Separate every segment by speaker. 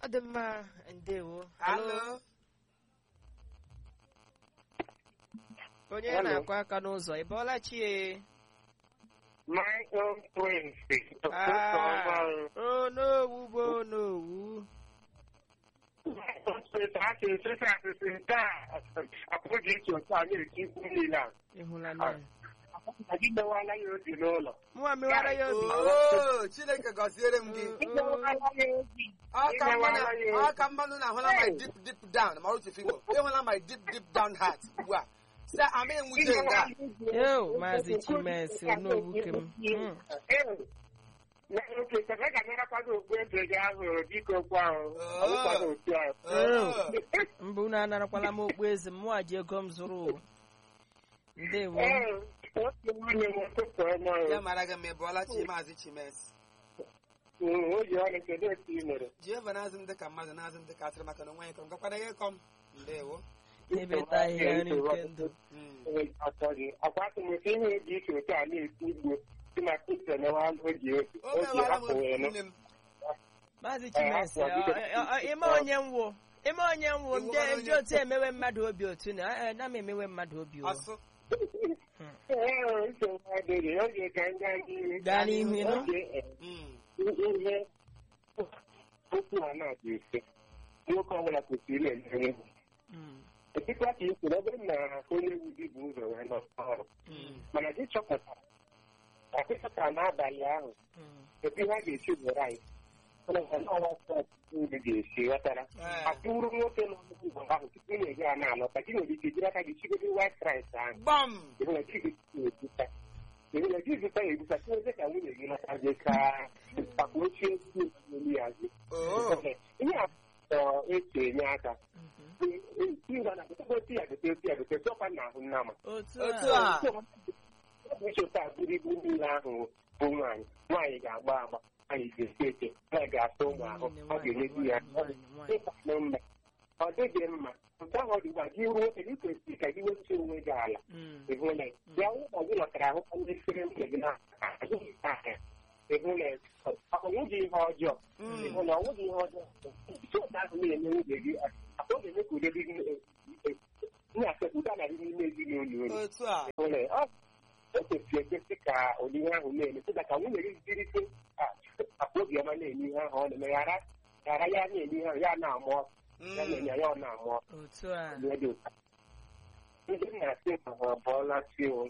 Speaker 1: dị mma ndewo
Speaker 2: Alo.
Speaker 1: onye
Speaker 3: Hello.
Speaker 1: na-akụ aka n'ụzọ ị bọọla chie
Speaker 3: My own twins.
Speaker 1: Ah, onowu bụ onowu
Speaker 3: asịsị asịsị nke a apụghị iche otu a na-eti ikwu niile a
Speaker 1: ịhụla na ya
Speaker 3: gị mewala ya obi n'ụlọ
Speaker 1: mụnwa mewara ya obi
Speaker 2: Oo, Chineke gọziere m gị.
Speaker 3: imewala ya obi
Speaker 2: Ọ ka mma na-
Speaker 3: Imewala ya
Speaker 2: ọ ka mmanụ na ahụla my deep deep down ma otu figo ịhụla my deep deep down heart ugbu a sị ama enwuche nga
Speaker 1: eo maazị chimensi onowu kem Mm.
Speaker 3: oke ka ga narakwado okpu eze gị ahụ biko kwa ahụ ọbụkwado otu ahụ
Speaker 2: Oo.
Speaker 1: mbụ unu anarakwala m okpu eze m mụwa ji ego m zụrụ o. ndewo
Speaker 3: ee otu nwunye m ụtụtụ ọma
Speaker 2: ya mara gị ma ị bụọla chi maazị chimes
Speaker 3: o ji ọrụ kedu otu ị mere
Speaker 2: jehova na-azụ m dịka mmadụ na-azụ m dịka atịrị maka na onwe ya kọm gakwana ya kọm ndewo
Speaker 1: ebeta ahịhịa nri nke ndụ
Speaker 2: Mm.
Speaker 3: atọ gị akwa atụmatụ ihe dị iche otu a na-esi igbo si na kristo mewa oji
Speaker 2: o
Speaker 3: oji
Speaker 2: mewara m
Speaker 3: hapụ wee nụ
Speaker 2: nne m
Speaker 1: maazị chimensi ime onye nwo ime onye nwo ndị ndị otu emewe mmadụ obi otu na eh, na m emewe mmadụ obi o
Speaker 2: asụ
Speaker 3: ee nsogbu adịghị oge ka ndị anyị
Speaker 1: gaa n'ihu ịnụ
Speaker 3: oge
Speaker 2: Mm.
Speaker 3: ihe okwu a na-adị mfe nwoke ọbụla kwesịrị ele
Speaker 1: Mm.
Speaker 3: etikwa ka i kwuru ọ bụrụ na onye wu gị bụ ụzọ wee nọ ọrụ
Speaker 2: Mm.
Speaker 3: mana gị chọpụtara ọkịchọta n'abalị ahụ
Speaker 1: Mm.
Speaker 3: etu ihe a ga-esi bụrụ anyị ọnwa ndị ga-esi ghọtara
Speaker 2: Ee.
Speaker 3: atụrụ nwoke nọ n'ụzọ ahụ tupu ị na-eji ya na-alọta gị nwere ike jiri aka gị chigodo white rice ahụ
Speaker 2: gbam
Speaker 3: ịhụna gị ga-ebuta ịhụna gị zụta ya ebuta tinyeze ka nwunye gị lọtazie ka akpa ochie esi elu ya azụ
Speaker 2: oo
Speaker 3: ihe a chọrọ esi enye aka
Speaker 1: Mhm.
Speaker 3: ngwa na gote ya gote otu ya gote sọkwa na ahụ nnama
Speaker 1: otu
Speaker 2: otu
Speaker 1: a
Speaker 2: a
Speaker 3: ọ bụ icheta bụrụ ibu niile ahụ bụ nwaanyị nwaanyị ga-agba agba nwaanyị ga-esi eke nwaanyị ga-asa ụmụ ahụ ọ ga-emezu ya ịkpanụ mma ọ dịghị mma nke ahụ ọ dịgba gị ruo oge kwesịrị ka gị wepụta onwe gị ala
Speaker 1: Mm.
Speaker 3: ịhụla ya ụlọ gị lọtara ahụ ndị siri nke gị na ịhụla ọnwụghị ihe ọjọọ
Speaker 2: Mm.
Speaker 3: ịhụla ọnwụghị ihe ọjọọ isi ụda ahụ na-eme nwunye gị ọ ga-eme ka udo dị gị na-asepụta na gị n'ime ezinụlọ unu
Speaker 2: otu a
Speaker 3: nwere ọ o kwesịrị ekwesị ka ụdị ihe ahụ na-eme sịda ka nwunye gị jirite akpa obiọma na-eme ihe ahụ ọ na-eme ghara ghara ya na-eme ihe ahụ ya na-amụ ọkụ ya
Speaker 2: Mm.
Speaker 3: na-enye ya ọ na-amụ ọkụ
Speaker 1: otu a
Speaker 3: ihe dị ụta ndị m na-asị ma ha bụọla chiwo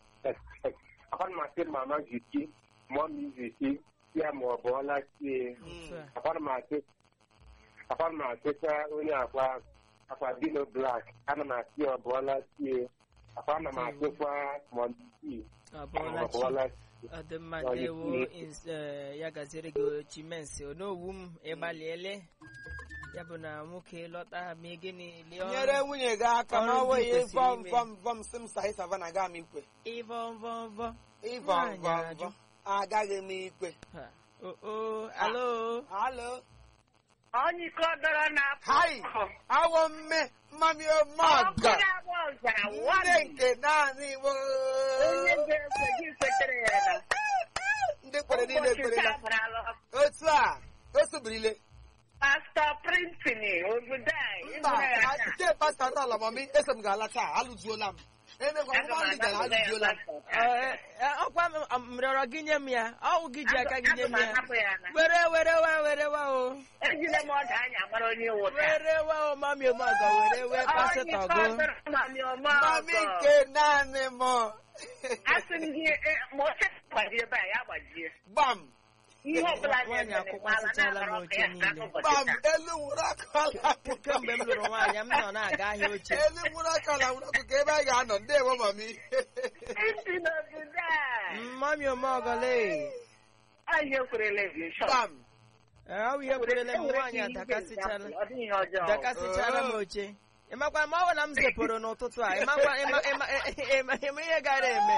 Speaker 3: akwana m asị mama ziki mọmi ziki ya ma ọ bụọla chie
Speaker 1: otu a
Speaker 3: akwana m asị akwana m asịkwa onye akwa akwa dino blak ana m asị ọ bụọla chie akwana m asịkwa mọmi
Speaker 1: ọ bụọla
Speaker 3: ọ
Speaker 1: chi
Speaker 3: bụọla
Speaker 1: ọ dị mma
Speaker 3: Ọ dị
Speaker 1: ndewo
Speaker 3: mma.
Speaker 1: ins- eh, ya gaziere gị chimensi onowu m ịgbaliele ya bụ na nwoke lọta ma gịnị lie ọrụ
Speaker 2: nyere nwunye gị aka ma
Speaker 1: Ọrụ
Speaker 2: ọ
Speaker 1: ndị
Speaker 2: wee
Speaker 1: kwesịrị
Speaker 2: vọm
Speaker 1: ime.
Speaker 2: vọm vọm sị m sahi savana gaa m ikwe
Speaker 1: ịvọ mvọ mvọ
Speaker 2: ịvọm
Speaker 1: Nwaanyị
Speaker 2: vọm
Speaker 1: ajụ.
Speaker 2: vọm agaghị m ikwe
Speaker 1: Ha. o o alo
Speaker 2: alo
Speaker 4: Onye iko dọrọ n'afọ.
Speaker 2: hai awọ mme mmami ọmọga nne nke naanị igbo
Speaker 4: Onye ga-ekwe gị kwetere ya na
Speaker 2: ndị kwere niile
Speaker 4: ụbọchị
Speaker 2: kwerela
Speaker 4: taa marala
Speaker 2: otu a o sobirile
Speaker 4: pastọ printini obodo a
Speaker 2: mba
Speaker 4: ịhụrụ ya taa.
Speaker 2: nke pasta n'ala mami eso m ga-ala taa alụjuola m emekwa
Speaker 4: Aga m
Speaker 2: ngwa ndị gara
Speaker 4: anapụta ya
Speaker 2: alụjuola m
Speaker 4: pastọ
Speaker 1: Eh,
Speaker 4: taa.
Speaker 1: eh, ọkwa m m rịọrọ gị nye m ya ọwụ gị ji aka gị nye
Speaker 4: Aga
Speaker 1: m
Speaker 4: m
Speaker 1: ya
Speaker 4: anapụ ya na.
Speaker 1: were were wa were wa o
Speaker 4: Ejide m ọda anya mara onye iwu taa.
Speaker 1: were wa o mami omeọgọ were wee
Speaker 4: Onye
Speaker 1: pasịtọ
Speaker 4: iko
Speaker 1: gụ
Speaker 4: dọrọ mami ọma
Speaker 2: mami
Speaker 4: ọgọ.
Speaker 2: nke naanị m
Speaker 4: Asị m gị eh, ma oche gbajie ebe a ya gbajie.
Speaker 2: gbam
Speaker 4: Ihe ọbụla
Speaker 1: Nwaanyị
Speaker 4: na-eme
Speaker 1: akwụkwasịchala m oche niile.
Speaker 2: gbam elu nwụrụ akala
Speaker 1: kemgbe m lụrụ nwaanyị m nọ na-aga ahịa oche
Speaker 2: elu nwụrụ akala nwụrụ ọkụ ka ebe a ga-anọ ndewo mami
Speaker 4: Isi n'obodo a.
Speaker 1: mami omeọgọle
Speaker 4: Anyị ekwerela gị shọ.
Speaker 2: gbam
Speaker 1: ọ bụ ihe kwerele m nwaanyị a dakasịchala
Speaker 4: Ọ dịghị ihe ọjọọ.
Speaker 1: dakasịchara m oche ịmakwa ma ọ bụ na m zepụrụ n'ụtụtụ a ịmakwa ịma ịma ịma ịma ihe gara eme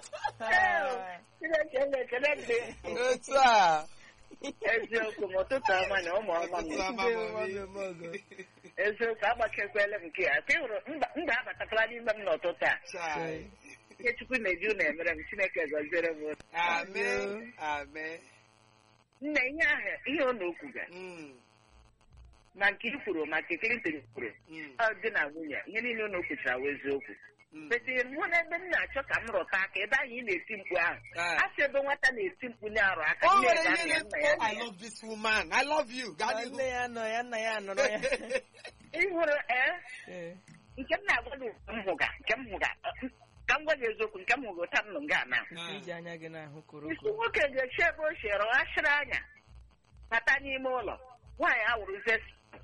Speaker 1: Ah.
Speaker 4: Chineke na-ekele gị.
Speaker 2: otu a
Speaker 4: Eziokwu m ụtụtụ ọma na ụmụ ọma m.
Speaker 2: Ụtụtụ ọma.
Speaker 1: Ndewo, mami omeọgọ.
Speaker 4: Eziokwu agbakekwele m nke ya. Ka ị hụrụ mba mba abatakwala n'ime m n'ụtụtụ a.
Speaker 2: Chai.
Speaker 4: Ihe Chukwu na-eju na-emere m Chineke gọziere m.
Speaker 2: amen amen
Speaker 4: Nne ihe ahụ ihe ọ na-okwu ga.
Speaker 2: Mm.
Speaker 4: ma nke i kwuru ma nke Clinton kwuru
Speaker 2: Mm.
Speaker 4: ọ dị na nwunye ihe niile unu kwuchara wụ eziokwu
Speaker 2: Mm.
Speaker 4: Bete mụ na ebe m na-achọ ka m rụta aka ebe ahụ ị na-eti mkpu ahụ
Speaker 2: Ah.
Speaker 4: a sị ebe nwata na-eti mkpu na-arụ aka
Speaker 2: o
Speaker 4: nne
Speaker 2: nwere
Speaker 4: ya
Speaker 2: ihe
Speaker 4: ga-anọ ya, nna ya
Speaker 2: na I
Speaker 4: nọ ya.
Speaker 2: love this woman I love you gaa
Speaker 1: Ma
Speaker 2: n'ihu
Speaker 1: nne ya nọ ya nna ya nọrọ ya
Speaker 4: ị hụrụ ee
Speaker 1: Ee.
Speaker 4: nke m na-agwa gị nke m hụga nke m hụga ka m gwa gị eziokwu nke m hụga ụta m nọ nga na
Speaker 2: Ah.
Speaker 1: iji anya gị n'ahụ
Speaker 4: isi
Speaker 1: koroko
Speaker 4: nwoke ga-echi ebe o si rọghachiri anya bata n'ime ụlọ nwaanyị awụrụzie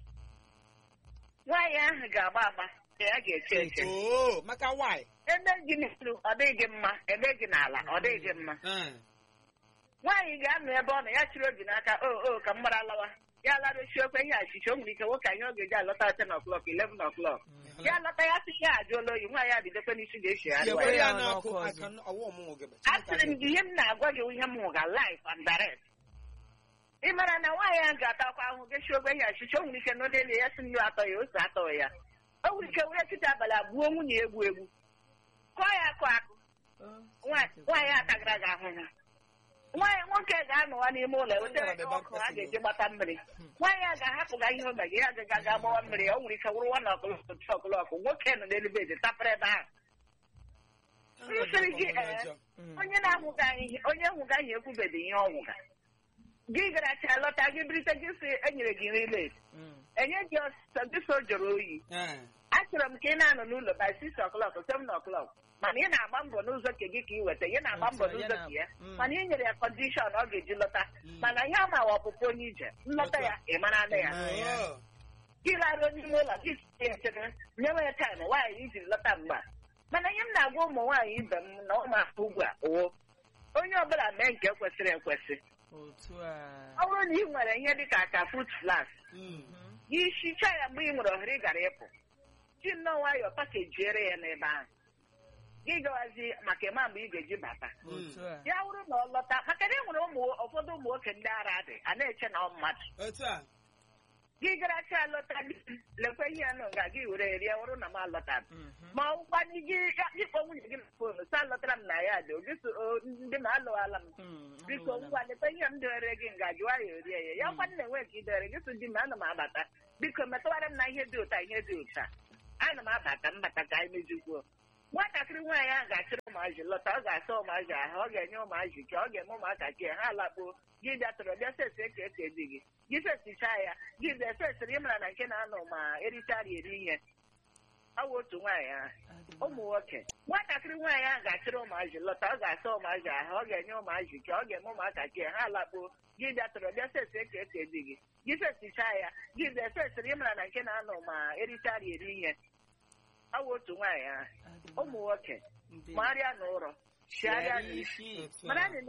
Speaker 4: nwaanyị ahụ ga-agba agba ka ya ga-eche eche
Speaker 2: Oh, maka why
Speaker 4: ebe gị n'elu ọ dịghị gị mma ebe gị n'ala ọ dịghị gị mma
Speaker 2: Ah.
Speaker 4: nwaanyị ga-anọ ebe ọ nọ ya chịrị obi n'aka o o ka m gbara lawa ya larochi okwe ihe achịcha o nwere ike nwoke anyị ọ ga-eji alọta ten o'clock eleven o'clock ya lọta ya sị ya ajụọla oyi nwaanyị abidokwe n'isi ga-echi ya
Speaker 2: Tinyekwa
Speaker 1: ya
Speaker 2: ya
Speaker 1: n'ọkụ
Speaker 2: n'ọkụ
Speaker 1: ọzọ.
Speaker 2: aka n- ọwụ ọmụmụ gị bụ.
Speaker 4: asịrị m gị ihe m na-agwa gị ihe m hụga life and direct ị mara na nwaanyị ahụ ga-atakwa ahụhụ gechi ogbe ihe achịcha o nwere ike n'odeli ya si nnu atọ ya ose atọ ya o nwere ike were kịta abalị abụọ nwunye egbu egbu kọọ ya akụ akụ Nwa- nwaanyị atagara gị ahụhụ nwaanyị nwoke ga-anọwa n'ime ụlọ ewetara gị ọkụ a ga-eji gbata mmiri nwaanyị a ga-ahapụ ga ihe omega ya agaghị aga gbawa mmiri o nwere ike wụrụ nwa ọkụlọkụ tu ọkụlọkụ nwoke nọ n'elu bedi tapere ebe ahụ m sịrị gị ee onye na-ahụga ihe onye hụga ihe ekwubeghị ihe ọ hụga gị gara cha lọta gị birite gị sị enyere gị nri late enye gị ọsịsọ gị so jụrụ oyi
Speaker 2: Ah.
Speaker 4: achọrọ m ka ị na-anọ n'ụlọ by six o'clock seven o'clock mana ị na-agba mbọ n'ụzọ nke gị ka ị weta ị na-agba mbọ
Speaker 1: Otu a, ya
Speaker 4: n'ụzọ
Speaker 1: na-
Speaker 4: ka ya
Speaker 1: Mm.
Speaker 4: mana ị nyere ya kọndishọn ọ ga-eji lọta
Speaker 2: Mm.
Speaker 4: mana ihe ama wa ọpụpụ onye ije nlọta
Speaker 2: Otu a.
Speaker 4: ya ị mara na ya
Speaker 1: Ah, ya.
Speaker 2: Oh.
Speaker 4: gị laruo n'ime ụlọ gị sie echere nyewe ya taịm nwaanyị iji lọta mgbe a. mana ihe m na-agwa ụmụ nwaanyị ibe m na ụmụaka ugbu a wo onye ọbụla mee nke kwesịrị ekwesị
Speaker 1: otu a
Speaker 4: ọ bụrụ na ị nwere ihe dị ka ka fut flas
Speaker 2: Mm.
Speaker 4: gị hichaa ya mgbe ị nwere ohere ị gara ịpụ ji nnọọ nwayọọ pakejiere ya n'ebe ahụ gị gawazi maka ịma mgbe ị ga-eji bata
Speaker 1: otu a
Speaker 4: ya bụrụ na ọ lọta maka na e nwere ụmụ ụfọdụ ụmụ nwoke ndị ara dị a na-eche na ọ mmadụ
Speaker 2: Otu a.
Speaker 4: gị gara cha lọta gị lekwe ihe ya nụ nga gị were rie wụrụ na m alọta
Speaker 1: Mhm.
Speaker 4: ma ọgwụkwanị gị ịkpọ nwunye gị na fonu sa lọtara m na ya dị oge so o, ndị m alụwala m
Speaker 1: Mm,
Speaker 4: biko
Speaker 1: ahụla m.
Speaker 4: ngwa lekwe ihe m dewere gị nga jụwa ya orie ya ya kwanị na-enwe ka idewere gị so di m ana m abata biko metụwara m na ihe dị ụta ihe dị ụta ana m abata m bata ka anyị mejukwuo nwatakịrị nwaanyị ahụ ga-achịrị ụmụazị lọta ọ ga-asa ụmụazị ahụ ọ ga-enye ụmụazị ike ọ ga-eme ụmụaka ke ha lakpuo gị bịa tọrọ bịa sesi eke eke di gị gị fesichaa ya gị bịa fesiri ịmara na nke na-anọ ma erichara eri ihe ọ wụ otu nwaanyị ahụ
Speaker 1: Adị mma.
Speaker 4: ụmụ nwoke nwatakịrị nwaanyị ahụ ga-achịrị ụmụazị lọta ọ ga-asa ụmụazị ahụ ọ ga-enye ụmụazị ike ọ ga-eme ụmụaka ke ha lakpuo gị bịa tọrọ bịa sesi eke eke di gị gị fesichaa ya gị bịa fesiri ịmara na nke na-anọ ma erichara eri ihe ọ wụ otu nwaanyị ahụ
Speaker 1: Adị mma.
Speaker 4: ụmụ nwoke
Speaker 1: Ndị-
Speaker 4: marịa n'ụrọ chịarịa
Speaker 1: Chịarịa
Speaker 4: n'isi
Speaker 1: isi.
Speaker 2: Otu a.
Speaker 4: mara na